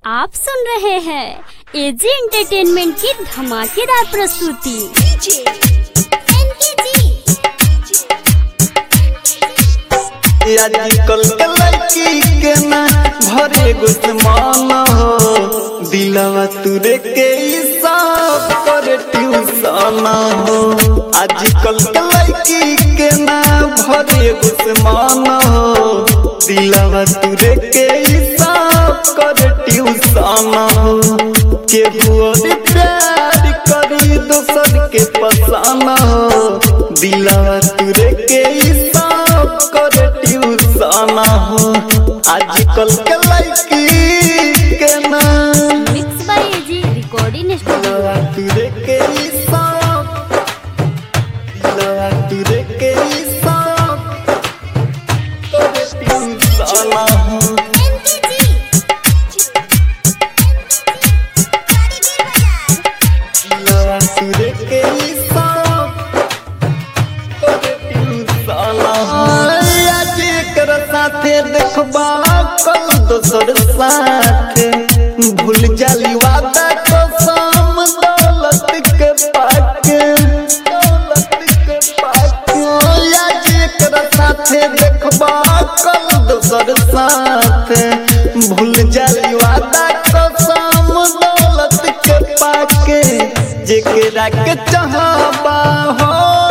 आप सुन रहे हैं एजी एंटरटेनमेंट की धमाकेदार प्रस्तुति आजकल के लड़की के ना भरे गुस्मान हो दिलवा तुरे के हिसाब कर ट्यूशन हो आजकल के लड़की के ना भरे गुस्मान हो दिलवा तुरे के हिसाब कर ट्यूशन हो केहू और प्यार करी दोसर के पसान हो दिलवा तुरे के हिसाब कर ट्यूशन हो आजकल के लड़की के ना mix by AG recording studio दिलवा तुरे के हिसाब दिलवा तुरे के हिसाब कर ट्यूशन हो दिलवा तुरे के हिसाब आज एकर साथे देखबा कल दोसर साथे भूल जाली वादा कसम दौलत के पाके दौलत के पाके आज एकर साथे देखबा कल दोसर साथे भूल जाली वादा कसम दौलत के पाके जेकरा के चाहबा हो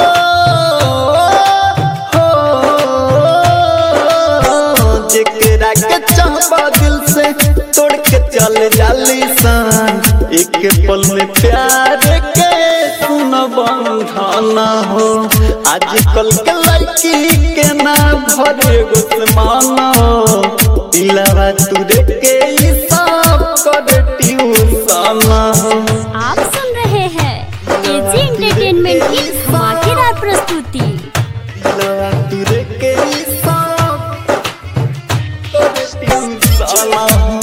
हो जेकरा के चाहबा दिल से तोड़ के चल जाली सान एक पल में प्यार के सुन बंधन हो आजकल के लड़की के ना भरे गुस्मान हो दिलवा तुरे के हिसाब कर ट्यूशन हो आप सुन रहे हैं एजी एंटरटेनमेंट की धमाकेदार प्रस्तुति दिलवा तुरे के हिसाब कर ट्यूशन हो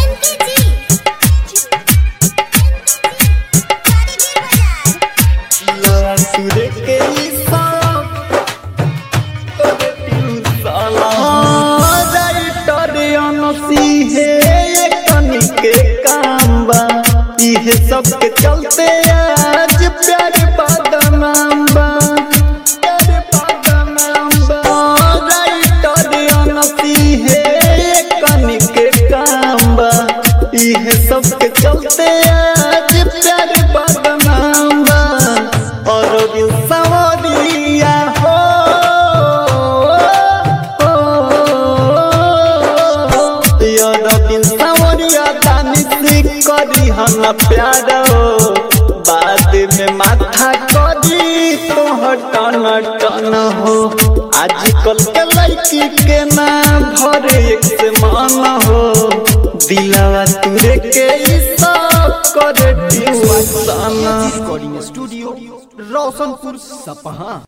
दिलवा तुरे के हिसाब कर ट्यूशन हो राइटर अनसी है कनी के काम बा इहे सब के चलते आज प्यार बदनाम बा प्यार बदनाम बा राइटर अनसी है कनी के काम बा इहे सब के चलते आज प्यार बदनाम बा और दिल सवरिया हो दिन सवरिया दानी से करी हम प्यार हो बाद में माथा करी तो टन टन हो आजकल के लड़की के ना भरे एक से मन हो दिलवा तुरे के हिसाब करे ट्यूशन रिकॉर्डिंग स्टूडियो रोशनपुर सपहा